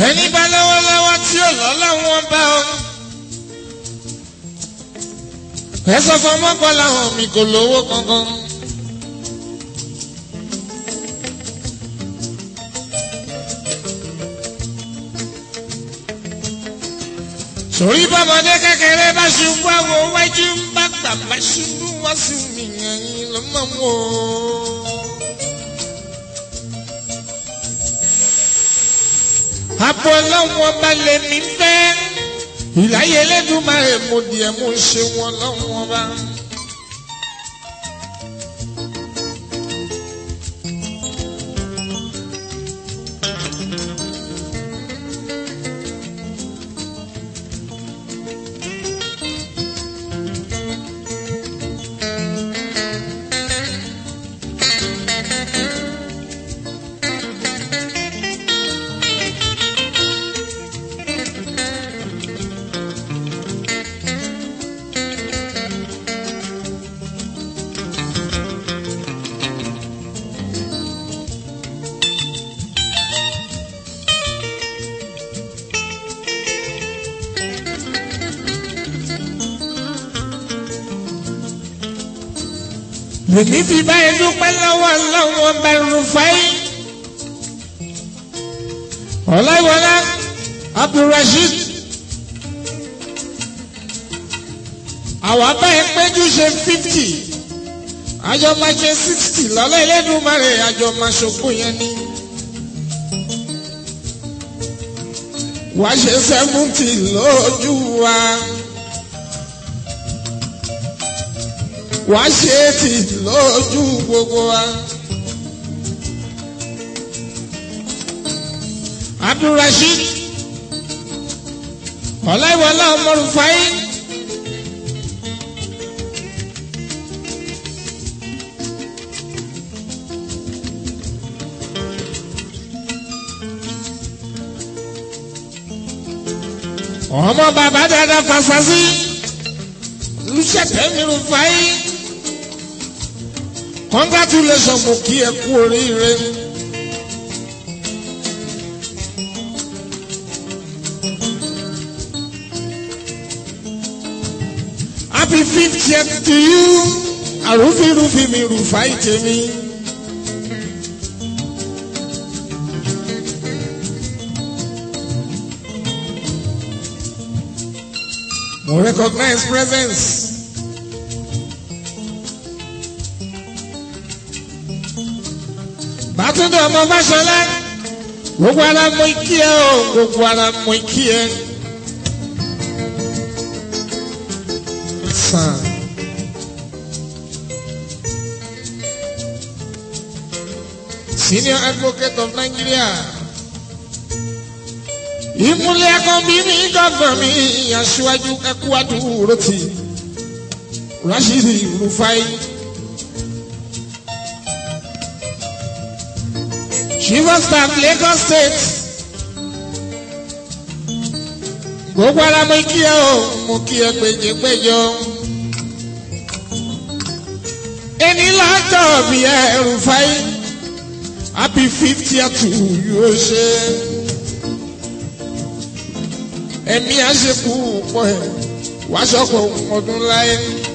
ẹni bá lọ́wọ́lọ́wọ́ tí ò lọ́lọ́wọ́ bá ọ. ẹ sọ fún ọmọkànlá hàn mi kò lówó kankan. sórí bọ́mọdé kékeré bá ṣubú àwọn wájú ń bá gbàgbá ṣubú wá sí mi yẹn lọ́mọ wò ó. àpò ọlọ́wọ́ bá lè mí fẹ́ ìláyé Elédùmarè mo díẹ̀ mo ṣe wọn lọ́wọ́ bá. Èmi fi báyìí dúpẹ́ lọ́wọ́ lọ́wọ́ bẹ̀rù fáyì. Ọláyíwọlá Abdulrasheed. Àwọn abáyé péjú ṣe fifty. Àjọ máa ṣe sixty lọ́lá Elédùmarè àjọ máa ṣòkò yẹn ni. Wàá ṣe seventy lójú wa. wàá ṣe é tì lójú gbogbo wa. Abdulrasheed ọláìwọlá ọmọrùfáì ọmọ bàbá dada fasasi lùsẹ̀tẹ̀ mìíràn fáyì congratulations mo kí ẹ kú oríire. happy fiftieth to you àrùfínrùfín mi rùfà ìtẹ̀mí. mo recognize presence. bàtúndé ọmọ fáṣọlá gbogbo ara mọ ikí ẹ o gbogbo ara mọ ikí ẹ. sàn. senior advocate of Nigeria. ìmúlẹ̀ akọ́bí mi gọ́fọ̀ mi aṣíwájú ẹkú àdúró ti Rashidi Rufai. Chief of Staff Lagos State. Gbogbo ara mo kí ẹ o, mo kí ẹ péjepéjọ. Ẹni lọ́jọ́ bí ẹ Rufai, happy fiftieth to you ṣe. Ẹ̀mí àṣekú pọ̀ ẹ̀ wá ṣọ́pọ̀ ọdún láyé.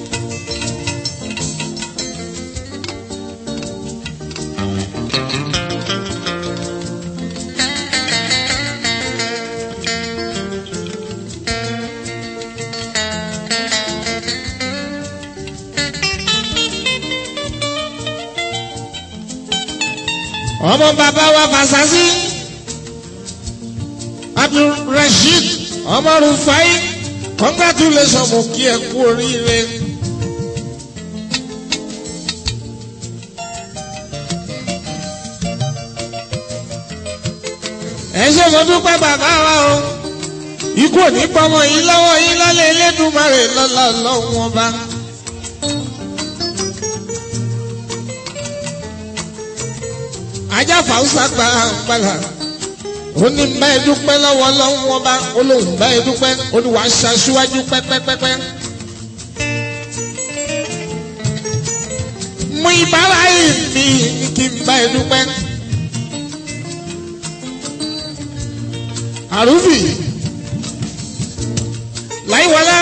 ọmọ bàbá wa Fasasi Abdulrasheed ọmọ Rufai congratulations mo kí ẹ kú oríire. ẹ ṣe mo dúpẹ́ bàbá wa o ikú ò ní pọmọ yín lọ́wọ́ yín lọ́lẹ̀ Elédùmarè lọ́la lọ́wọ́ ọba. ajá fàáṣà gba àgbàlá ó ní bá ẹ dúpẹ́ lọ́wọ́ lọ́wọ́ ọba ó lóun bá ẹ dúpẹ́ ó ní wàá ṣaṣíwájú pẹ́pẹ́pẹ́pẹ́. mú ìbára yìí mi ní kí n bá ẹ dúpẹ́. àrùbì láìwọlá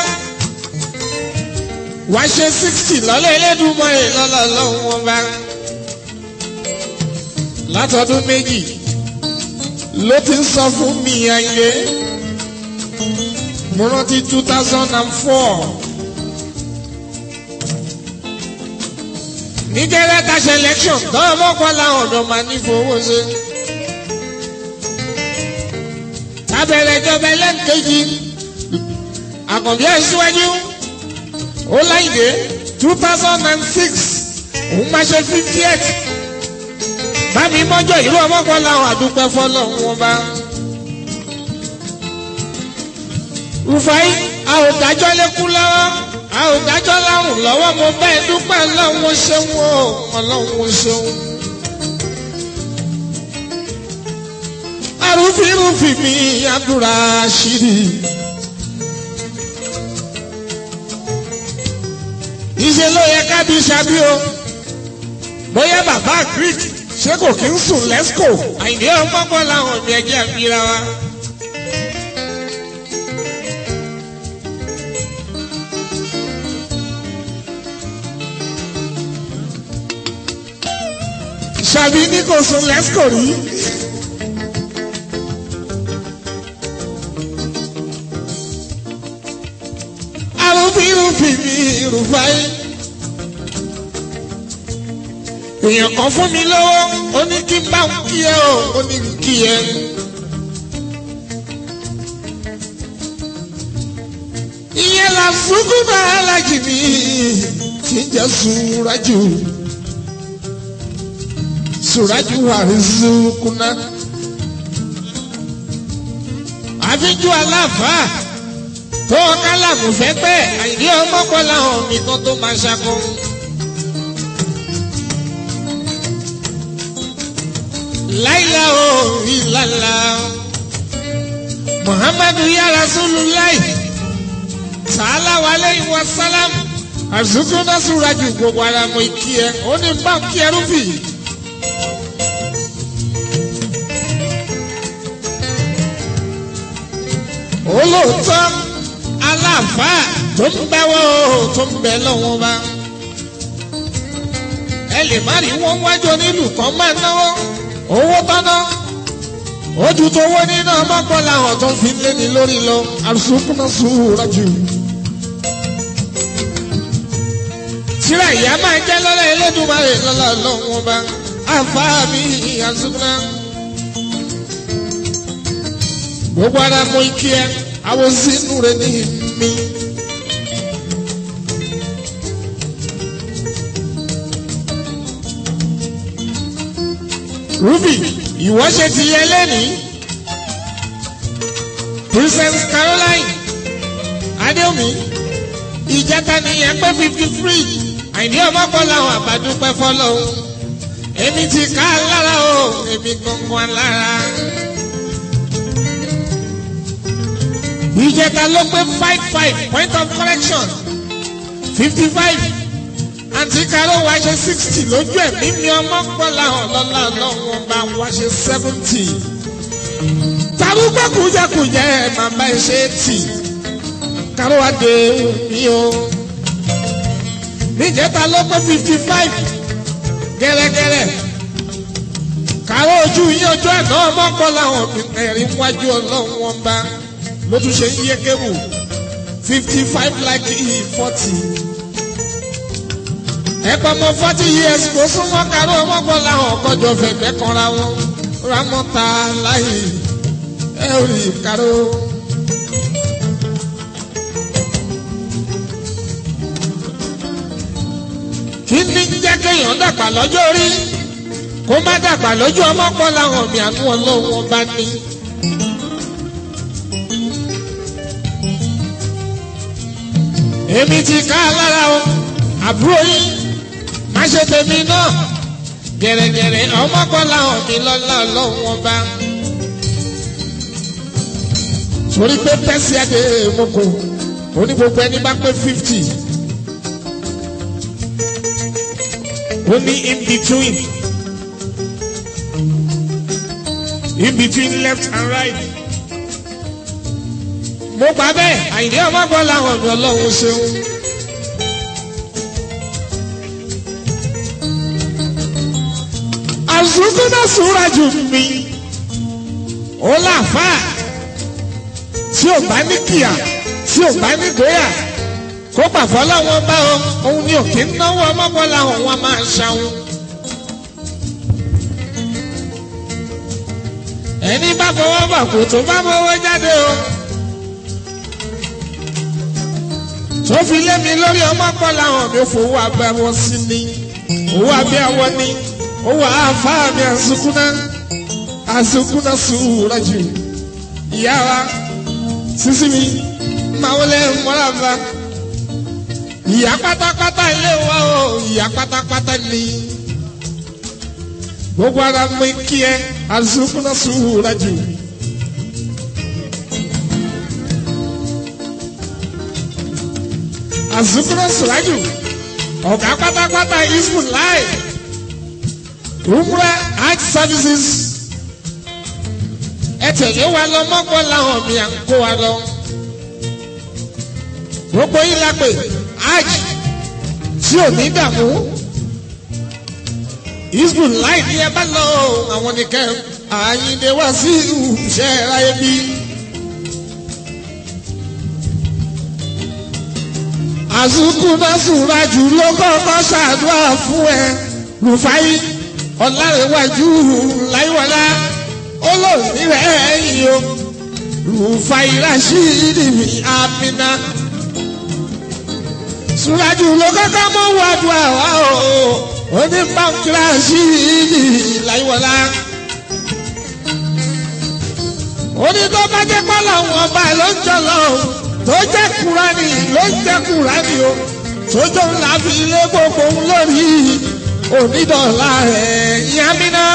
wá ṣe sixty lọ́lẹ̀ ẹlẹ́dùnmọ́ ẹ̀ lọ́lọ́ lọ́hùn wọn bá látọdún méjì ló ti ń sọ fún mi ayé mo rántí two thousand and four nígẹ̀rẹ́ ta ṣe election tọ́wọ́ mọ́kàn láwọn ọ̀dọ́ máa ní fowó ṣe. tábẹ̀rẹ̀ ìjọba ẹlẹ́nkejì àkànbí ẹ̀ síwájú ó láìdé two thousand and six òun máa ṣe fifty eight bámi mọ́jọ́ ìlú ọmọkàn láwọn àdúpẹ́ fọlọ́ wọn bá. Rufai a ò dájọ́ lékún lọ́wọ́ a ò dájọ́ lárùn lọ́wọ́ mo bẹ́ẹ̀ dúpẹ́ lọ́wọ́ ṣeun o ọlọ́run ṣeun. arúfirúfi mi abdulrasheed. ìṣe ló yẹ kábí ṣábí o bóyá bàbá greek ṣé kò kí ń sùn lẹ́sìkò àìní ọgbọ́gbọ́ làwọn ọ̀mí ẹ̀jẹ̀ àfihàn wa. ṣàbí ní kò sùn lẹ́sìkò rí. arúbírúfì mi rúfáì. èèyàn kan fún mi lọ́wọ́ ó ní kí n bá ń kí ẹ o ó ní kí ẹ. ìyẹn la fúnkú bá alájì mi tí ń jẹ́ sùúrájù sùrájù àrísùkúná. àfijù aláfàá tó kálàmù fẹ́ pẹ́ àìdí ọmọkọ́lá hàn nìkan tó máa ṣakọ. láìla o ìlàlà muhammadu ya rasulullah sàálà wàlẹ́ ìwà sálámù àzùkúná sùrájù gbogbo ara mọ ìkí ẹ ó ní báńkì ẹrúbì. olóòótọ́ aláàfáà tó ń bẹ́wọ́ tó ń bẹ lọ́wọ́ bá. ẹ lè má rí wọn wájú onílù kan máa náwó owó tọ́nà ojú tó wó nínú ọmọkàn làwọn tó fi lé ní lórí lọ àsùnkúnná sùúrà jù. tíra ìyá máa jẹ́ lọ́lá Elédùmarè lọ́lá lọ́wọ́ bá àfáà mi àsùnkúnná gbogbo ara mọ ike ẹ àwọn sínú rẹ ní mi. Ruby ìwọ ṣe ti yẹ lẹ́nìí Princess Caroline Adéomi ìjẹta nìyẹn pé fifty three àìní ọmọkàn làwọn àbádúpẹ́ fọlọ́hún èmi ti ká lára o èmi gangan lára. ìjẹta ló pé five five point of correction fifty five àǹtí karo wá ṣe sixty lójú ẹ̀mí mi ọmọ pọ̀ láwọn lọ́la lọ́wọ́ bá wá ṣe seventy tarúgbó kùjẹkùjẹ máa bá ẹ ṣe tì karo wá dé mi o níjẹta ló pé fifty five gẹ́rẹ́gẹ́rẹ́ karo ojú yín ojú ẹ̀ náà ọmọ pọ̀ láwọn ẹ̀rín wájú ọlọ́run wọn bá ló tún ṣe ń yé kébù fifty five like forty. ẹ̀pọ̀ mọ forty years kò súnmọ́ káró ọmọgbọ́n làwọn ọkọ̀jọ fẹ̀gbẹ́ kanra wọn ramọ́ta láyé ẹ ò rí káró. kí ni jẹ́ kéèyàn dàgbà lọ́jọ́ orí kó má dàgbà lójú ọmọgbọ́n làwọn mi àánú ọlọ́run bá ní. èmi ti ká lára o àbúrò yín má ṣe tèmi náà gẹ̀rẹ́gẹ̀rẹ́ ọmọkànlá ọ̀mí lọ́lá lọ́wọ́n bá. torí pé pẹ́sì adé moko oní gbogbo ẹni bá pé fifty ó ní in between in between left and right mo gbà bẹ́ẹ̀ àyìnbí ọmọ gbọ́ làwọn mi ọlọ́run ṣeun. àzùkú náà súra jù mí ó láàfà tí ò bá ní kìyà tí ò bá ní gbéyà kó pàfọ́ láwọn bá ọ òun ni òkè ń náwó ọmọkọ́ làwọn wọn máa ṣàwọn. ẹni bá fọwọ́ bà kò tó bá fọwọ́ jáde o. tó fi lé mi lórí ọmọkọ́ làwọn mi ò fowó abẹ́ wọn sí ni owó abẹ́ àwọn ni owó àáfàá mi àsukúná àsukúná sùúrà jù ìyá wa sísí mi máa wọlé mọ́ra bá ìyá pátápátá ilé wa o ìyá pátápátá ni gbogbo ara mi kí ẹ àsukúná sùúrà jù. àsukúná sùúrà jù ọ̀gá pátápátá isbun láì umra hajj services ẹ tẹ̀lé wa lọ mọ́gbọ́ làwọn mi à ń kó wa lọ. gbogbo yín la pè hajj tí ò ní dààmú isbun láì ní ẹ bá lọ àwọn nìkẹ́ àyíǹde wá sí ìṣe ráyé bí. àsùkú náà sùnra jù ló kọ́kọ́ ṣàdúrà fún ẹ rufai ọ̀làrẹ̀wájú láìwọlá olóòní rẹ̀ yìí o rufai rashidi mi amina sùnràjù ló kọ́kọ́ mọ́ wàdùn àwa o onípàǹkì rashidi láìwọlá onítọ́ bá jẹ́ pọ́lọ́ wọn bá ló ń jọ lọ́wọ́ tó jẹ́ kúránì ló ń jẹ́ kúránì o tójó ńlá fi lé gbogbo ń lórí onídọ̀ọ̀la ẹ̀ yámínà.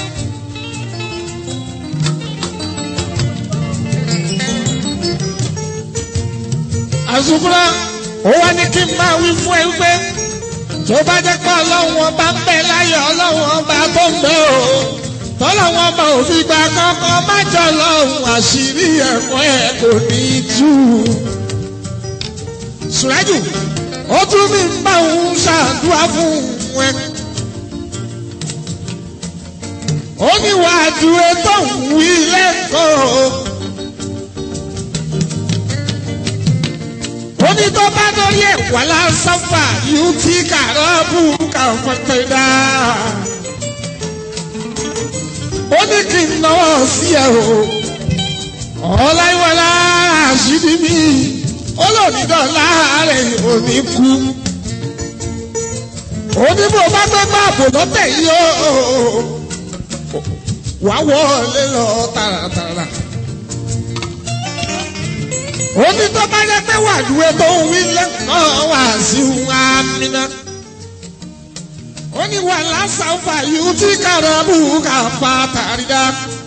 àzùkúrá ó wá ní kí n máa wí fún ẹ wípé tó bá jẹ́ pé ọlọ́run ọba ń bẹ láyé ọlọ́run ọba tó ń bẹ o tọ́lọ́wọ́n ọba òfin gba kọ́kọ́ má jọ lọ́hùn àṣírí ẹ̀kọ́ ẹ̀ kò ní í tú. Sùrájù ó tún mi ń bá òun ṣàdúrà fún ẹ. ó ní wàá dúró tó ń wí lẹ́kọ̀ọ́. ó ní tó bá lórí ẹ̀kọ́ lásánfà yóò tí kàrọ́ bù kà fọ́tẹ́ dáa ó ní kí n náwó sí ẹ o ọláyíwọlá àṣírí mi olóòdìdọ́lá rẹ̀ ò ní kú ó ní bó bá gbé máàpù lọ́tẹ̀ yìí o wá wọlé lọ tààràtààrà ó ní tó bá yẹ pé wàdúwé tó ń wí lẹ́kọ̀ọ́ wá sí àmìnà ó ní wà lásàfà yìí tí kàràbù kà fa tàrídà.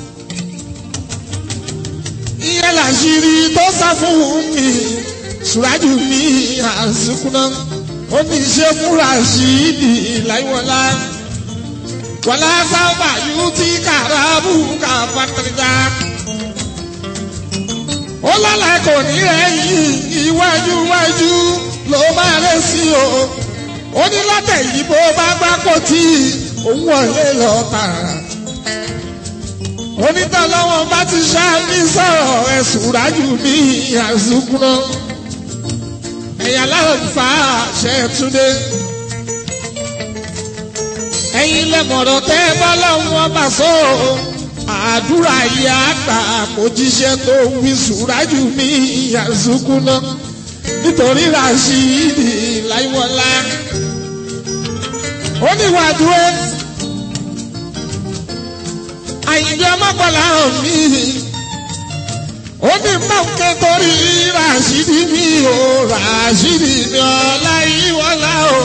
ìyẹn làṣírí tó sá fún mi ṣùrájú mi àsìkúná ó ní ṣe fúnra sí ìdí láìwọlá. wà lásàfà yìí tí kàràbù kà fa tàrídà. ó lọ́la kò ní ẹ̀yìn iwájú iwájú ló máa rẹ̀ sí o ó ní látẹ̀ yìí bó bá gbá kó tí òun wọlé lọ tààrà. onítọ̀lọ́wọ́n bá ti ṣáàmì sọ̀rọ̀ ẹ̀sùn rájú ní àzùkúná. ẹ̀yà láǹfà ṣẹ̀túndé. ẹ̀yin lẹ́mọ̀rọ̀ tẹ́ bá lọ́wọ́ bá sọ àdúrà yìí àgbà kò jíṣẹ́ tó wí sùrájú ní àzùkúná nítorí rashidi láìwọlá ó ní wàdúró àyìnbí ọmọkànlá hàn mí ó ní mọ̀nkẹ́ torí rashidi mi ò rashidi mi ọ̀la ìwọlá o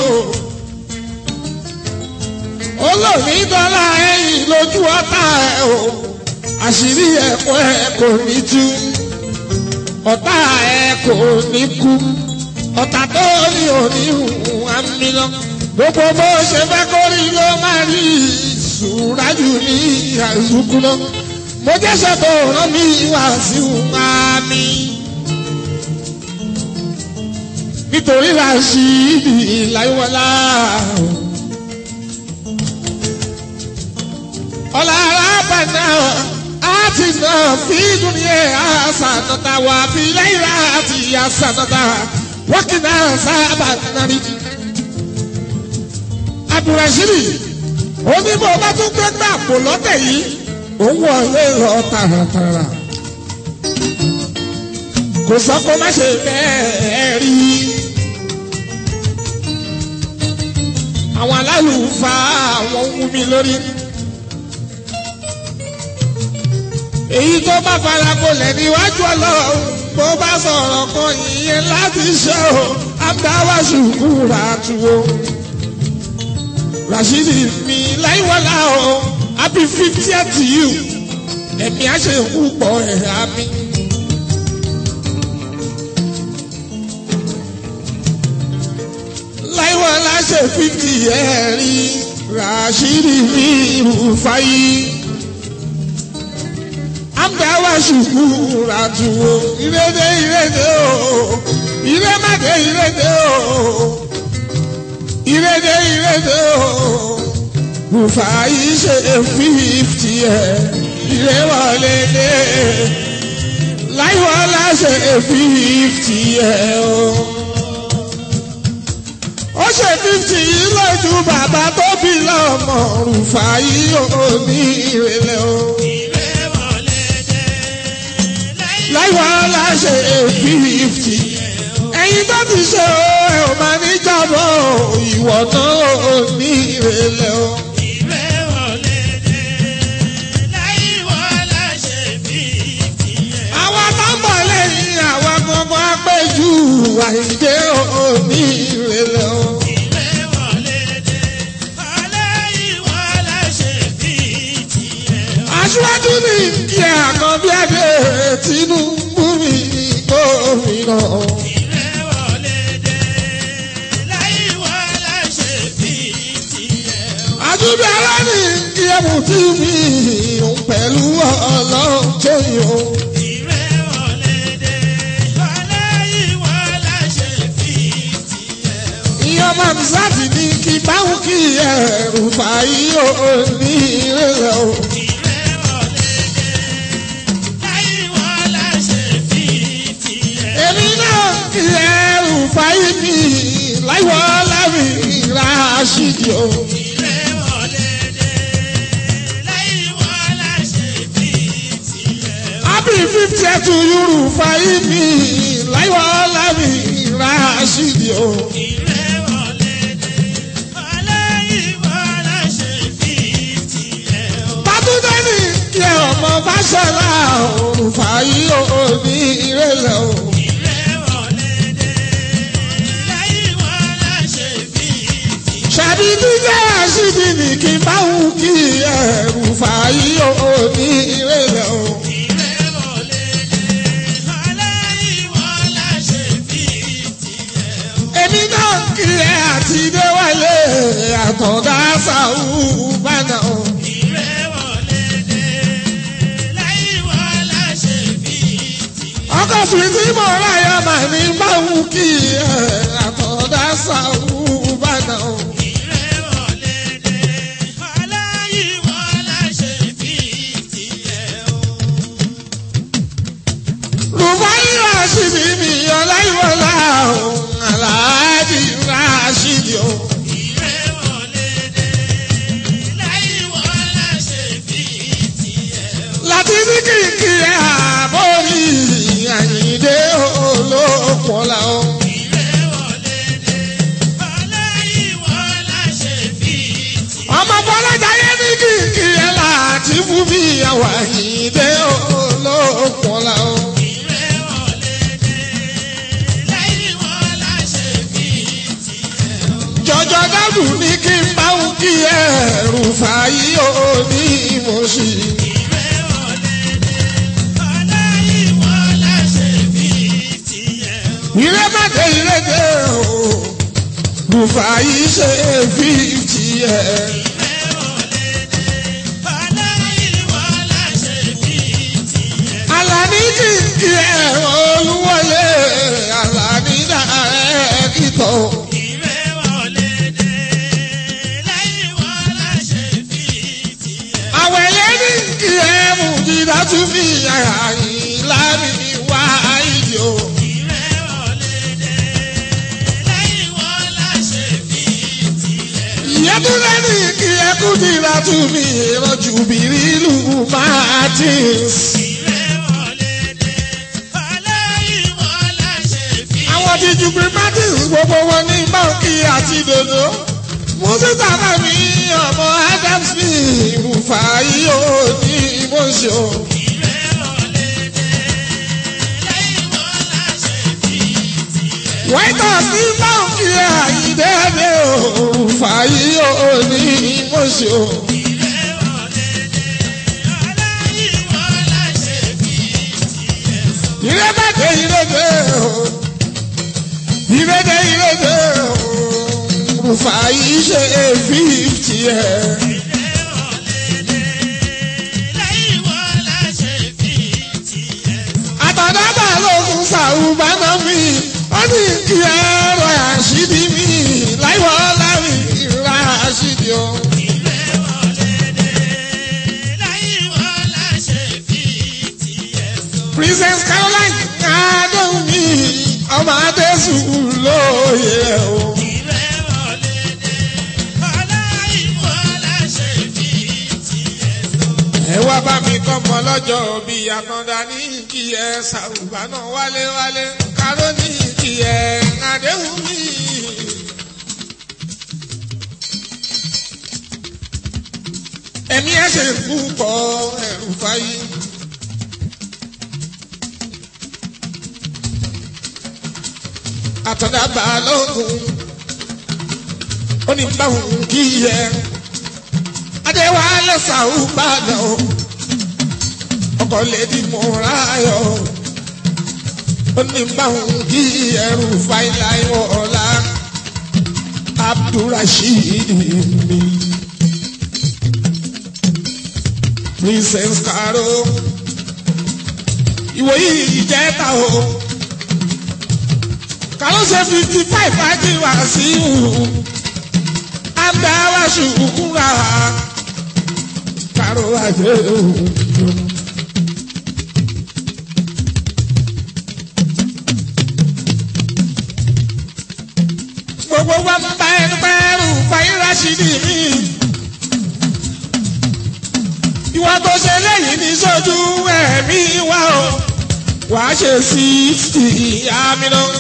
olóòní dọ́là ẹ̀yìn lójú ọ̀tá ẹ̀ o àṣírí ẹ̀kọ́ ẹ̀ kò ní tú ọ̀tá ẹ̀ kò ní kú ọ̀tá tó ní òní hùwù àmì lọ gbogbo bó ṣe fẹ́ kó rí ló máa rí ìṣúrájú ní àìsùkú lọ mo jẹ́sẹ̀ tó rán mi wá sí àmì nítorí Rashidi láyéwọlá. ọ̀làrà bàná àti náà fi dúnìyẹ àṣànàtà wà fi láyìírá àti àṣànàtà wákìnà sábà nàrí. Abdulrasheed onímọ̀ bá tún gbé gbà pò lọ́tẹ̀ yìí òun wọlé lọ tààràtààrà kò sọ kó má ṣe bẹ́ẹ̀ rí. àwọn alálùfáà àwọn ń wú mi lórí. èyí tó bá fara bolẹ̀ níwájú ọlọ́run bó bá sọ̀rọ̀ kan ìyẹn láti ṣe o abdáwà ṣùkúrà tuwo. Rashidi mi láìwọ́lá o happy fiftieth to you ẹ̀mí àṣẹ púpọ̀ ẹ̀rá mi. láìwọ́lá ṣe fifty ẹ̀rí Rashidi mi Rufai amdawa ṣùkúrà tuwo ìrèdè ìrèdè o ìrèmàdé ìrèdè o ìrèdè ìrèdè o Rufai ṣe fífìtì ẹ ìrèwọlé dé láìwọlá ṣe fífìtì ẹ o. ó ṣe fífìtì yìí lójú bàbá tó bí lọ́mọ Rufai ò ní ìrẹ̀lẹ̀ o. láìwọlá ṣe fífìtì ẹ̀yin tó ti ṣe o ẹ ò máa ní jábọ̀ ìwọ náà ò ní ìrẹ̀lẹ̀ o. àwa tó ń bọ̀ lẹ́yìn àwa gbọ́ngàn apẹ́jù àìdé òní ìrẹ̀lẹ̀ o. aṣíwájú ní kí àkàn bí adé Tinubu mi gómìnà. àdúgbò ara ní kí ẹ̀mú tí mi òun pẹ̀lú ọlọ́run tó yọ. ìyá mamsati ní kí báwo kí ẹrù fàáyí ò ní ìrẹ̀lẹ̀ o. èmi náà kí ẹrù fàáyí mi láìwọ́ lábì Rashidi o. happy fifty to you fàáyí mi láìwọ́ lábì Rashidi o. Bátúndé ní kí ẹ ọmọ bá ṣọlá òun fàáyí ò ní ìrẹ̀lẹ̀ o. Ṣàbí dídé àṣìbí ní kí n bá wù kí ẹrù fàáyí ò ní ìrẹ̀lẹ̀ o. Èmi náà kí ẹ àti déwálé àtọ̀dá sàwù bánà o. ọkọ̀ fìdí mọ̀ ráyà mà ní báwù kí ẹ àtọ̀dá sàwù bánà o. Rufai Rashidi mi ọláyíwọlá o, Aláàjì Rashidi o. Láti ní kìkì ẹ̀ àbórí àyíndé olókùnlá o. Ọmọ Bọ́lájáyé ní kìkì ẹ̀ láti fún mi àwọn àyíndé olókùnlá o. Jọjọ dábù ní kí n bá ń kí ẹ Rufai ò ní mo ṣì. ìrẹ́mọ̀dé ìrẹ́dẹ́ o Rufai ṣe fíìtì ẹ̀. Àlàní kìkì ẹ̀ olúwọlé Àlàní dà ẹ̀ Victor. ìrè wọlé dé lẹ́yìn wọn láṣẹ fi tiẹ̀. àwọn ẹyẹ ní kí ẹ mú dídá tún fi àyà yìí lámì wá ìdí o. ìrè wọlé dé lẹ́yìn wọn láṣẹ fi tiẹ̀. ìyẹn tún lẹ́nu kí ẹ kú dídá tún fi ìrọ̀jù bìrìlù martins. ìrè wọlé dé lẹ́yìn wọn láṣẹ fi àwọn ti ju pé martins gbogbo wọn ní báńkì àti dòdò. moses abami ọmọ adams ní ìrùfà yìí ó ní ìmọ̀ṣọ́. ìrè wọlé dé lẹ́yìn wọn láṣẹ fi tiẹ̀. white house ní báńkì àyídẹ́ẹ̀dẹ́ òrùfà yìí ó ní ìmọ̀ṣọ́. ìrè wọlé dé lẹ́yìn wọn láṣẹ fi tiẹ̀. ìrẹ́bẹ̀dẹ̀ ìrẹ́bẹ̀ o ìrẹ́dẹ̀ ìrẹ́bẹ̀ o rúfà yìí ṣe fífitì ẹ̀. àtàdábà lókun sàrùbánà mi ó ní kí ẹ̀rọ àṣírí mi láìwọ́ láwì ìrora àṣírí o. princess caroline adéhùnmí ọmọ adésùn lóye o. ẹ wá bá mi kọ́mọ lọ́jọ́ bí akanda ní kí ẹ ṣàrùbá náà wálé wálé káró ní kí ẹ àdéhùn mi. ẹ̀mí ẹ̀ ṣe púpọ̀ ẹ̀rù fáyé. àtọ̀dàbà lóògùn ó ní báwọn kí ẹ adéwálé sàúbàdàn ọkọ̀ lèdí mọ́ráyọ̀ ó ní báwọn kí ẹrù fáìláì ọ̀la abdulrasheed mi princess caro ìwòyí ìjẹta o kàló ṣe fifty five ajíwá sí ìhù abẹ́wá ṣùkúra kàró àjẹ́ òun. gbogbo wa ń bá ẹni pẹ́rù pàyín rásìdì mi. ìwà tó ṣe lẹ́yìn ní sójú ẹ̀mí wa o wàá ṣe sixty àmì náà.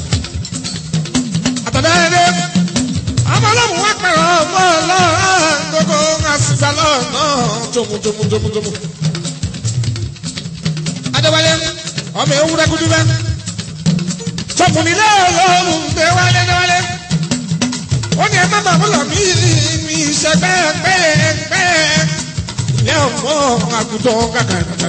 àtàdáyé ọmọlọ́mù wá pẹ̀rọ ọmọ ọlọ́run gbogbo àsìgbà lọ́nà jomujomujomujomu. adéwálé ọmọ ewúrẹ́ kúndú bẹ́ẹ̀ sọkùnrin lọ́ọ̀lọ́run gbé wálé déwálé ó ní ẹ má bàbá lọ mí mi ìṣẹ́gbẹ́ ẹgbẹ́ ẹgbẹ́ ilé ọmọ àgùntàn kàkà kàkà.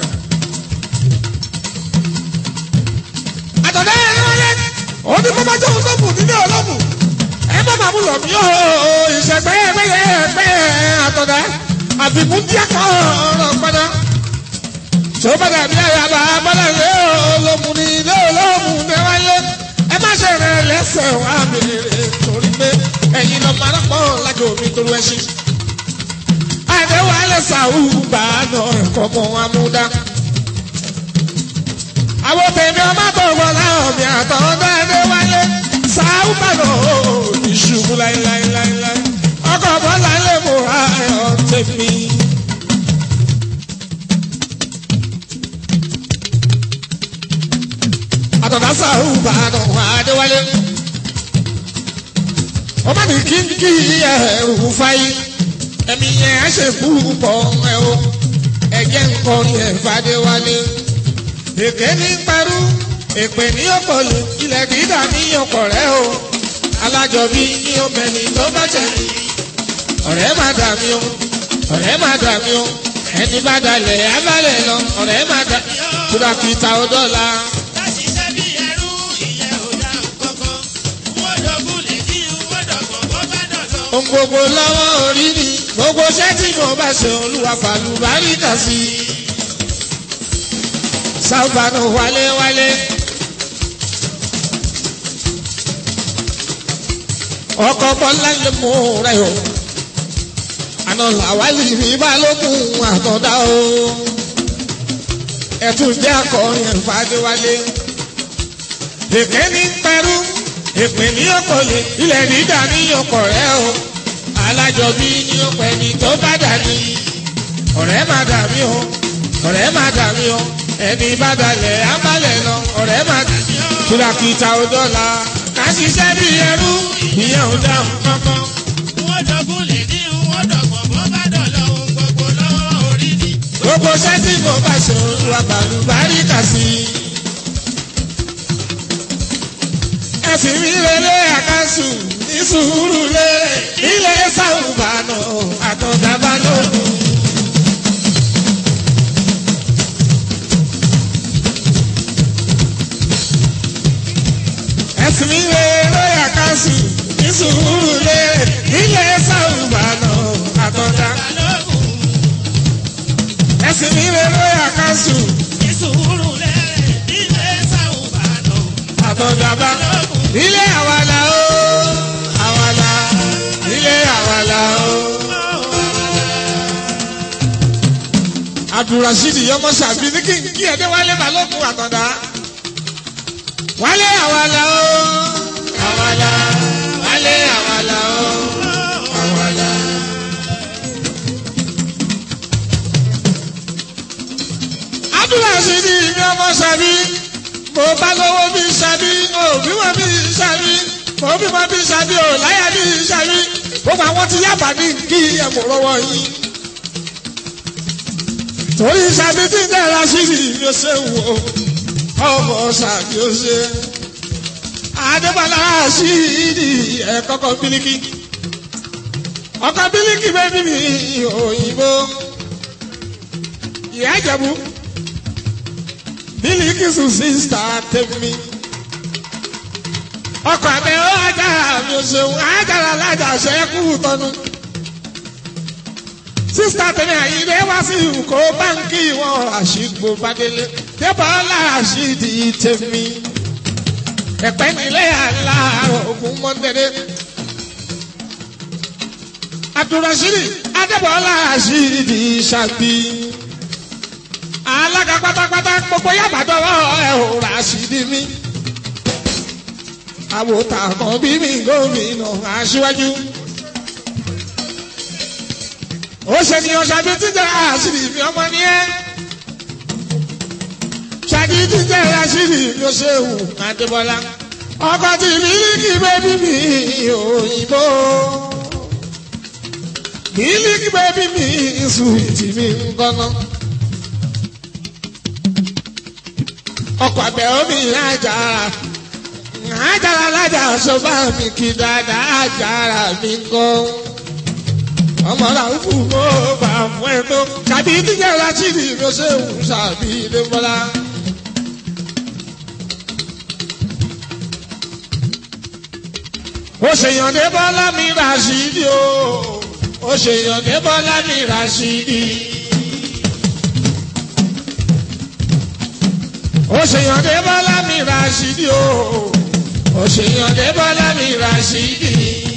àtọ̀dá ẹ̀ déwálé ó ní bàbá jẹ́ òun tó bù nílé ọlọ́mù ẹ má bàbá lọ mí ó ìṣẹ́gbẹ́ ẹgbẹ́ ẹgbẹ́ àtọ̀dá àfikún díẹ̀ kan ọ̀rọ̀ padà tí ó bá dàbí àyàbá bọ́lá ilé olómù ní ilé olómù déwálé ẹ má ṣe rẹ lẹ́sẹ̀ wá mi rè torí pé ẹ̀yin lọ máa rọ́pọ̀ lájọ omi torí ẹṣin. àdéhùn alẹ́ sàwù bá a nọ ẹ̀kọ́ mọ́ amúdá. àwọn tèmi ọmọ tó gbọ́ láwọn mi àtọ̀wọ́ dáadé wálé sàwù bá nọ ìṣubú láíláíláíláí. ọkọ̀ bọ́lá lè mú ayọ̀ tèmi. àtọ̀dá sàrù bàdàn àdéwálé. ọba ní kíkí ẹ̀rù fáyé ẹ̀mí yẹn á ṣe púpọ̀ ẹ̀ o ẹ̀jẹ̀ nǹkan yẹn fàdéwálé. èké ní parú èpè ní ọ̀pọ̀lù ilẹ̀ dídà ní ọkọ̀ rẹ̀ o alájọbí ní obìnrin tó bá jẹ̀bi. ọ̀rẹ́ má dà mí o ọ̀rẹ́ má dà mí o ẹni bá dalẹ̀ abálẹ̀ lọ ọ̀rẹ́ má dà kúrafìtà ọdọ́la. ohun gbogbo lọ́wọ́ orí ni gbogbo iṣẹ́ tí mo bá ṣe olúwa pàlú báríkà sí i. sábàánù wálé wálé. ọkọ bọ́lá lè mú rẹ o àná làwálì ní balógun àtọ̀dá o ẹ̀tún jẹ́ akọrin ẹ̀fàdéwálé èké ní pẹ̀rú èpè ní ọ̀pọ̀lẹ̀ ilẹ̀ dídà ní ọkọ̀ rẹ o alájọbí ní ọpẹ́ ní tó bá dà ní ọ̀rẹ́ má dà mí o ọ̀rẹ́ má dà mí o ẹni bá dalẹ̀ ábálẹ̀ lọ ọ̀rẹ́ má dà mí o kìlàkìtà ò dọ́là ká ṣiṣẹ́ bí ẹrú ìyẹn ò dáhùn kankan. wọ́n dọ̀gún lè ní wọ́n dọ̀gbọ̀n bó bá dọ̀lọ́ ohun gbogbo lọ́wọ́ orí ni. gbogbo sẹ́tì mo bá ṣe olúwa bàlùbáríkà sí i. ẹ̀sìn mi lélẹ̀ àkàsù ní sùúrù lé ilé sàrùbánà àtọ̀dàbà lónìí. ẹ̀sìn mi lélẹ̀ àkàsù ní sùúrù lé ilé sàrùbánà àtọ̀dàbà balógun ẹ̀sìn mi lélẹ̀ àkàsù ní sùúrù lẹ́rẹ̀ ilé sàwùbàdàn. àtọ̀dàbà ilé àwàlà o àwàlà ilé àwàlà o. abdulrasheed yọmọ sàbí ní kí n kí ẹdẹ wálé balógun àtọ̀dá wálé àwàlà o àwàlà wálé àwàlà o àwàlà. abdulrasheed yọmọ sàbí mo bá lówó bí sàbí òbí wọn bí sàbí mo bí wọn bí sàbí ò láyà bí sàbí gbogbo àwọn tí yàbá ní kí ẹ̀mú lọ́wọ́ yìí torí sàbí tí dára sí ni yóò ṣe wò ọmọ sàbí ó ṣe adébọlá sí ni ẹ̀kọ́kọ́ bílíkì ọkọ bílíkì bẹ́ẹ̀ bí mi òyìnbó ìyá ìjẹ̀bú bílíkì sùn sísítà tẹ̀mí ọkọ̀ àbẹ̀ ó ajára mi ò ṣeun ajára lájà ṣẹ́kù tọ́nu sísítà tẹ̀mí àyíndé wá sí ìkó báńkì wọn àṣìgbò bàdélé débọ̀ọ́lá àṣìdì tẹ̀mí ẹ̀pẹ́ nílé àlá ògùn mọ́tẹ́dẹ́ abdulrasheed adébọ̀ọ́lá àṣìdì ṣàbí alága pátápátá gbogbo yàbàdọ́wọ́ ẹ̀ ò ràṣìdì mi àwòtà kan bí mi gómìnà aṣíwájú. ó ṣe ní ọ̀ṣàbí títẹ̀ àṣírí mi ọmọ ní ẹ́. ṣáàjì títẹ̀ àṣírí mi ó ṣe wù adébọ́lá. ọkọ̀ tí mílíkì bẹ́bí mi òyìnbó. mílíkì bẹ́bí mi sùwìtì mi ń gbọ́ná. ọkọ̀ àbẹ̀ omi àjàrà àjàrà lájà sọ́bà mi kì dáadáa àjàrà mi kọ́. ọmọ làwùfù kó bá fún ẹ tó tàbí tíjẹ́ rásìrì ló ṣe ń ṣàbí ilé bọ́lá. ó ṣèyànde bọ́lá mi ràṣídì o ó ṣèyànde bọ́lá mi ràṣídì. òṣèyànde bọ́lá mi ràṣídì o òṣèyànde bọ́lá mi ràṣídì.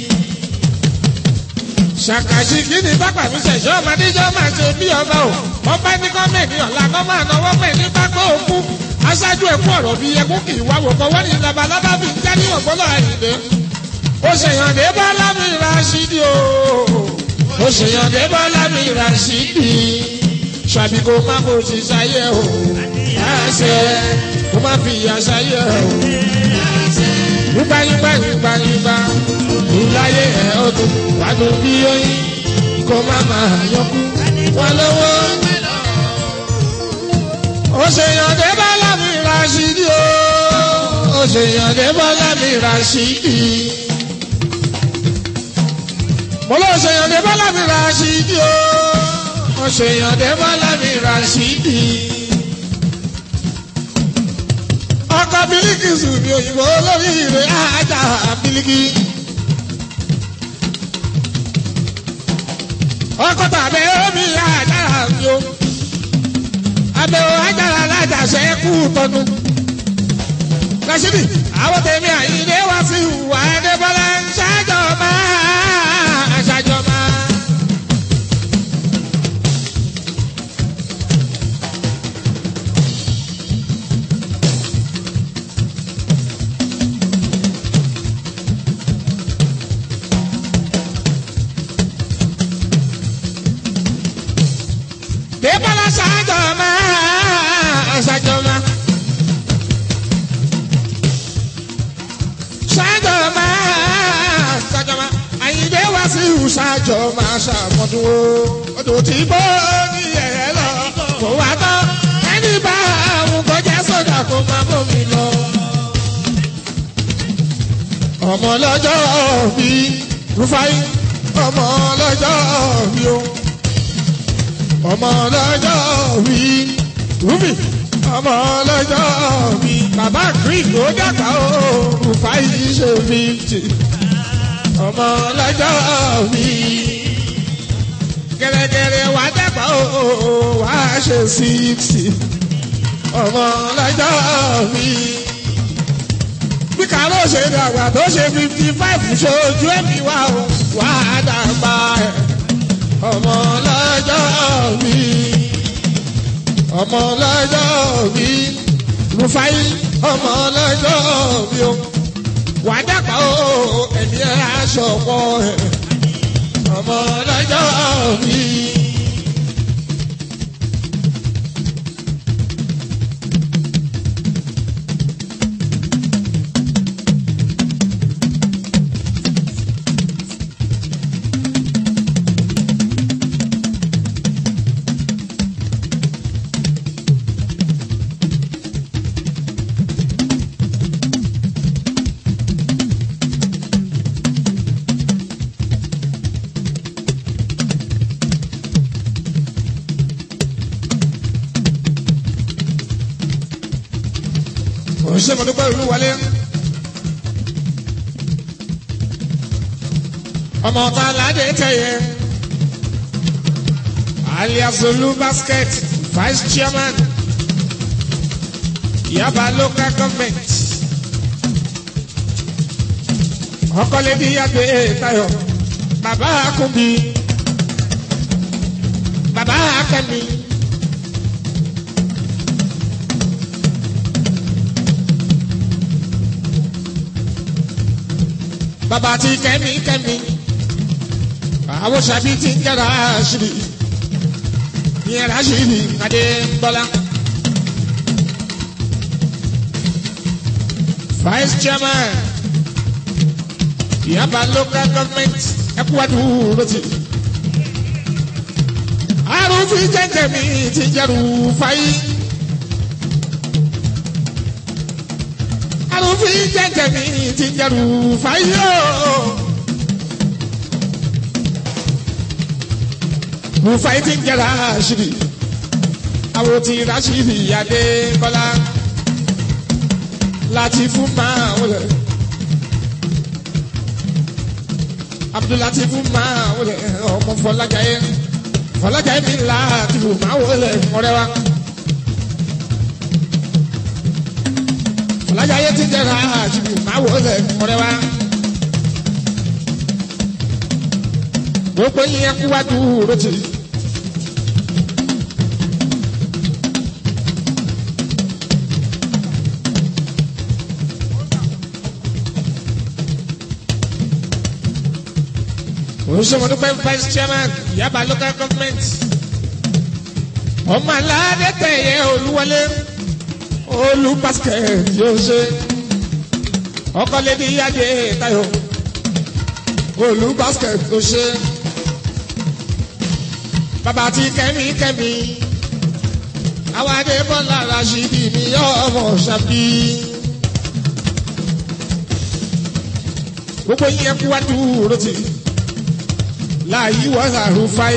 ṣàkàṣì kí ni pápá mi ṣẹ̀ṣọ́ ọmọdéjọ́ máa ṣe bí ọba o ọba ní gọ́ọ̀mẹ̀ntì ọ̀la kọ́ máa náwó pẹ̀ ní pápá òkú aṣáájú ẹ̀kú ọ̀rọ̀ bíi ẹkú kì í wá wò kọ́ wọ́n ní labalábá fi ń jáde ọ̀gbọ́lọ̀ àyìnbé. òṣèyànde bọ́lá mi ràṣídì o òṣèyànde bọ́lá mi ràṣídì ṣàbí kò má bò ti ṣayé o àṣẹ kó má fi àṣà yẹ o. Yúgbà yúgbà yúgbà yúgbà ìláyé ẹ̀ ọdún wàdùn bí oyin kó má máa yọkú wọn lọ́wọ́. Òṣèyànde bọ́lá mi Rashidi o. Òṣèyànde bọ́lá mi Rashidi. Mo lọ òṣèyànde bọ́lá mi Rashidi o. Òṣèyànde bọ́lá mi Rashidi ọkọ bílíkì sùnmi òyìnbó lórí ìrè ajá bílíkì. ọkọ tàbí omi ajára mi o abẹ́wò ajára alájàṣe kú tọnu. Rashidi àwọn tèmi àyíndé wá sí ìwà ẹdẹ́bọ́lá ń ṣáájọba sí ìṣàjọ máa ṣàmọ́dún o odò tí bó ní ẹ̀yẹ lọ kò wá tán ẹni bá àwọn kọjá sódà kó má bómi lọ. ọmọ lọ́jọ́ bí rúfáì ọmọ lọ́jọ́ bí o ọmọ lọ́jọ́ bí rúbì ọmọ lọ́jọ́ bí bàbá green ló dàgbà o rúfáì ṣe fífitì ọmọ lọ́jọ́ bí gẹ́gẹ́rẹ́ wà dàgbà o wà ṣe sixty ọmọ lọ́jọ́ bí bí kàró ṣe dàgbà tó ṣe fifty five ṣojú ẹ̀mí wa o wà á dàgbà ẹ̀ ọmọ lọ́jọ́ mi ọmọ lọ́jọ́ mi rufai ọmọ lọ́jọ́ mi o wà á dàgbà o ẹ̀mí ẹ̀ aṣọ pọ̀ ẹ̀ ọmọ lọ́jọ́ mi. òṣìṣẹ́ mọ̀dúpẹ́ ìlú wọlé. ọmọ ọ̀tá aládé tẹ̀yẹ. alias olú basket vice chairman yaba local government. ọkọlẹ́bí yàgbé tayo bàbá akúbi bàbá akẹ́mi. bàbá ti kẹ́mi kẹ́mi àwọn sàbí ti ń jẹ́ra ṣìrì ìyẹn rà ṣìrì adé bọ́lá. vice chairman yaba local government ẹkúwádù rotì arúfin jẹjẹ mi ti jẹrù fáyì. arúfin jẹjẹ mi ti jẹrù fáyì ooo. rufai ti ń jẹ rashidi àwọn ti rashidi adé bọ́lá láti fún máa wọlé abdulati fún máa wọlé ọmọ fọlájàyé fọlájàyé mi láti fún máa wọlé ọ̀rẹ́ wa fọlájàyé ti ń jẹ rashidi máa wọlé ọ̀rẹ́ wa. gbogbo yẹn kú wá dúró tì. oṣùmọ̀dúpẹ́ vice chairman yaba local government ọmọ aládé tẹ̀yẹ olúwọlé olú basket yóò ṣe ọkọlẹ́bí yáde tayo olú basket yóò ṣe bàbá ti kẹ́mi kẹ́mi àwọn adébọ́lá rasidi ni ọmọ ṣàbí. gbogbo yẹn kú wá dúró tì láàyè wọ́n àrùfáì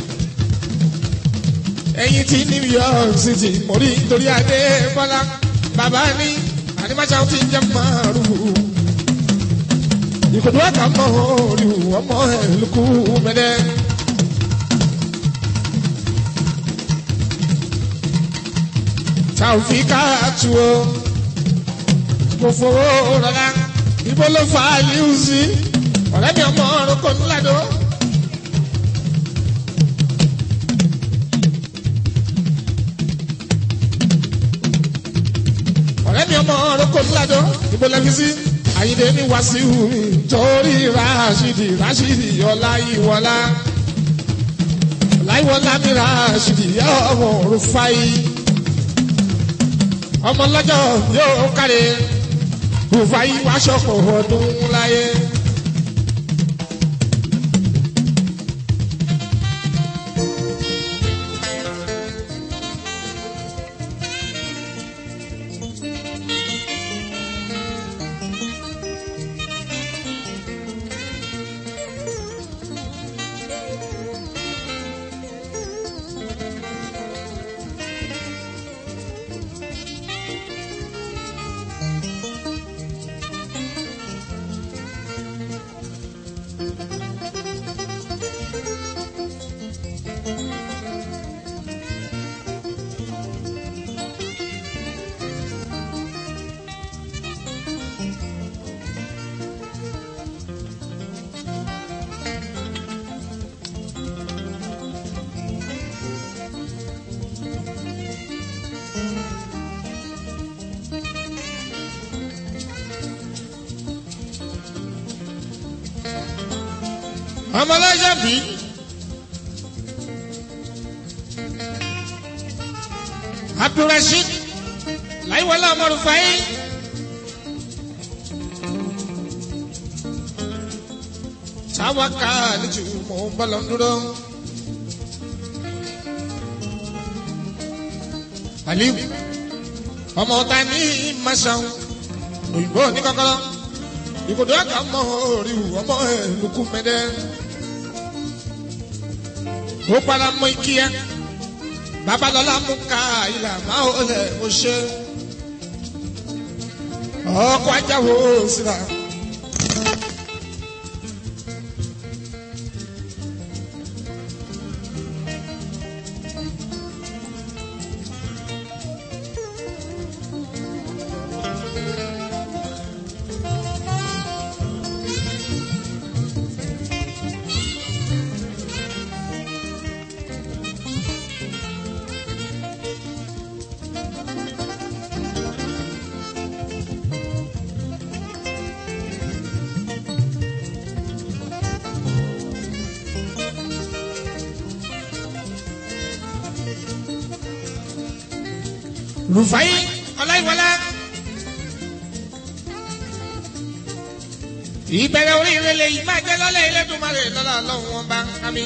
ẹ̀yìn tí new york city mọ̀rí nítorí adébọ́lá bàbá ní àdìmáṣá ti jẹ́ márùn-ún ìkòtò àkàmọ́ orí ọmọ ẹ̀ lókù mẹ́dẹ́. tàwùfíkà tu o kò fowó rọlá ibo ló fà á yíw sí ọ̀rẹ́ mi ọmọ ọ̀run kò ní ládò. ọ̀rẹ́ mi ọmọ ọ̀run kò ní ládò ibo lẹ́fi sí àyíndé ní wàsíù torí ráṣídì ráṣídì ọláyíwọlá ọláyíwọlá mi ráṣídì ọmọ ọ̀run fáyì ọmọ lọ́jọ́ yóò kárí òfà yìí wá ṣọ̀pọ̀ ọdún láyé. ọmọlájà bí. abdulrasheed láìwọlá ọmọrùfáì. táwa ká àlejò mọ̀ ń bọ́ lọ dúró. aliu ọmọ ọ̀tá ní masan òyìnbó ní kọ́kọ́rọ́ ìkòdó àgbà mọ orí ọmọ ẹ lukú mẹdẹ ó padà mọ ìkíyà babalọla mú ká ìlà máa ó lẹ mo ṣe ọkọ ajáwo síra. rufai ọláìwọlá ìbẹ̀rẹ̀ oríire lè yí máa jẹ́ lọ́lẹ̀ ilẹ̀dùnmarè lọ́la ọlọ́run wọn bá àmì.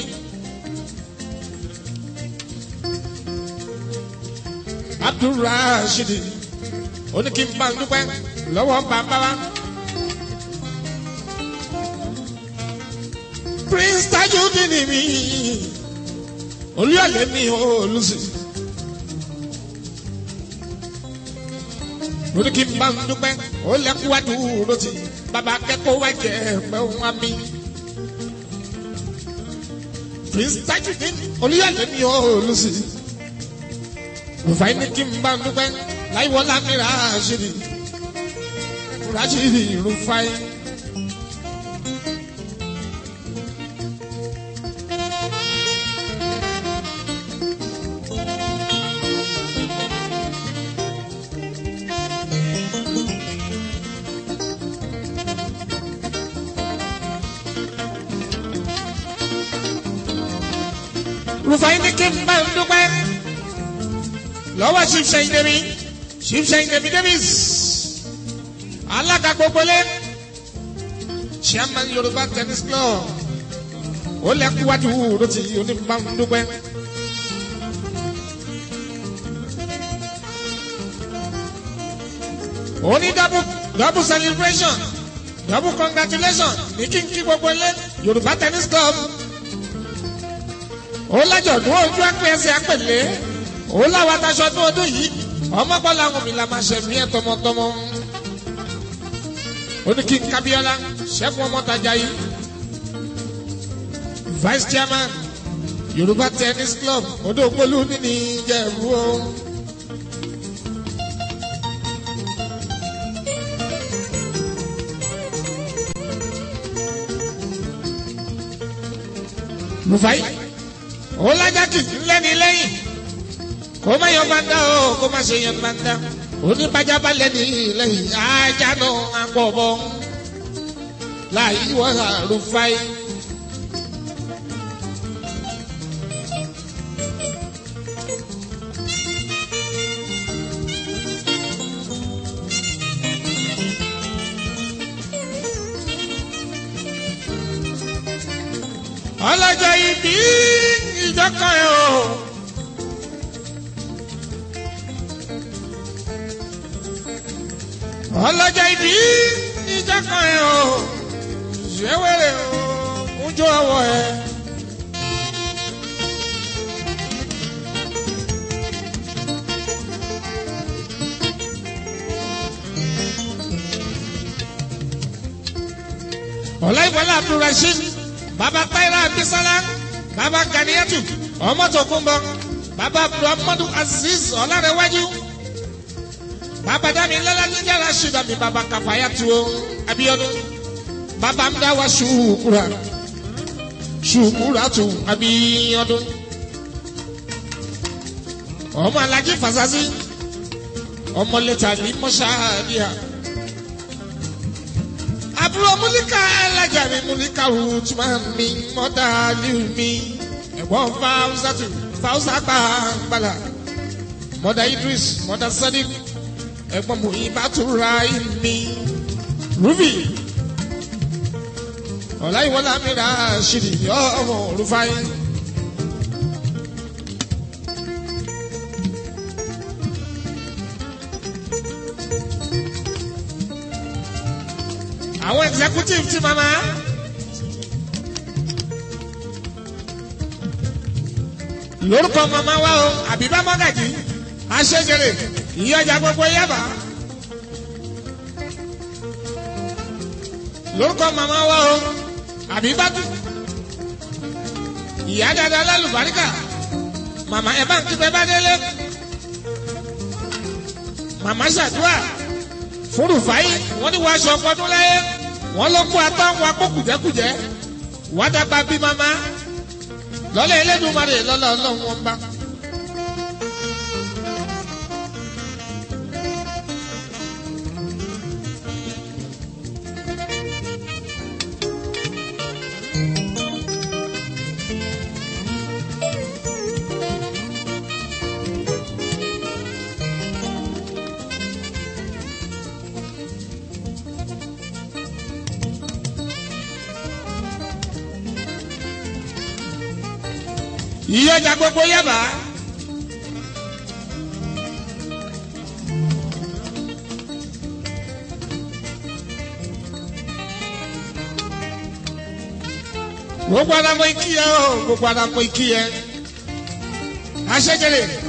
abdulrasheed oníkìmbà ń dúpẹ́ lọ́wọ́ bàbá wa. prince tajudeen mi olúyọ̀lé mi ò lùsì. lórí kí n bá ń dúpẹ́ ó lẹ́kúwájú lọ́tì bàbá akẹ́kọ̀ọ́ wá jẹ́ ẹ̀pẹ́ òun á mi. prince tajudeen olúyọ̀lé mi ò lùsì. rufai ní kí n bá ń dúpẹ́ láìwọ́lá mi ràṣírí ràṣírí rufai. rufai ní kí n bá ń dúpẹ́ lọ́wọ́ ṣíṣe ìdèmí ṣíṣe ìdèmí davis alága gbogbole chairman yorùbá tennis club ó lẹ́kúwájú lóti onímbà ń dúpẹ́. oní double double celebration double congratulation ní kí n kí gbogbo ilé yorùbá tennis club ó lájọ̀dún ojú ẹ̀pẹ́ ẹsẹ̀ àpèlé ó láwa taṣọ ọdún ọdún yìí ọmọkọ làwọn mi la máa ṣe mí ẹ tọmọtọmọ ó ní kí n kábíọ́lá ṣẹ́gun ọmọtajà yìí vice chairman yorùbá tennis club odò ògbólú nínú ìjẹ̀bú o. rufai ó lájà kìkì lẹ́ni lẹ́yìn kó má yọ bá dá o kó má ṣe yẹn bá dá oníbàjá bá lẹ́ni lẹ́yìn ajá náà agbọ̀bọ̀ láàyè wọ́n rufai. ọlọ́jọ́ ibi ìjọkọ̀ ẹ̀ o. ọlọ́jọ́ ibi ìjọkọ̀ ẹ̀ o. ṣéwèrè o kúnjọ ọwọ́ ẹ̀. ọláìwọlá abdulrasheed baba taira abisala baba ganiyatu ọmọ tokunbọ baba abdulhamadu aziz ọlárẹwájú baba damilala níjàrá ṣùdàmí baba kàfáyàtú abiyọdún baba mdawa ṣùkúra ṣùkúra tù abiyọdún ọmọ alájí fasasi ọmọ lẹta ní mọṣáàdìyà àbúrò múlíkà alájà mi múlíkà rúùtùmá mi mọ́tà líù mi ẹ̀gbọ́n fáwùsàtù fáwùsà gbàgbàlà mọ́tà idris mọ́tà sadiq ẹ̀gbọ́n mu ìbátúra mi rúbì ọ̀làyíwọlá mi rà ṣìrì ọmọ olùfàyè. àwọn executive ti mama. lórúkọ mama wa o àbíbá mọ́gàjì aṣẹ́jẹrè ìyọjà gbogbo yaba. lórúkọ mama wa o àbíbá tù. ìyá dada lálùbáríkà màmá ẹ bá ń kíkẹ́ bá délé. màmá ṣàdúrà fúrufáyé wọ́n ní wọ́n aṣọ ọpọdún láyé wọ́n ló kó atá wọn kó kùjẹ́kùjẹ́ wọ́n dàgbà bí mama lọ́lẹ̀ ẹlẹ́dùnmarè lọ́lẹ̀ ọlọ́run wọn bá. ìyọjà gbogbo yaba. gbogbo adamọ ikí yẹ o gbogbo adamọ ikí yẹ aṣẹjẹrẹ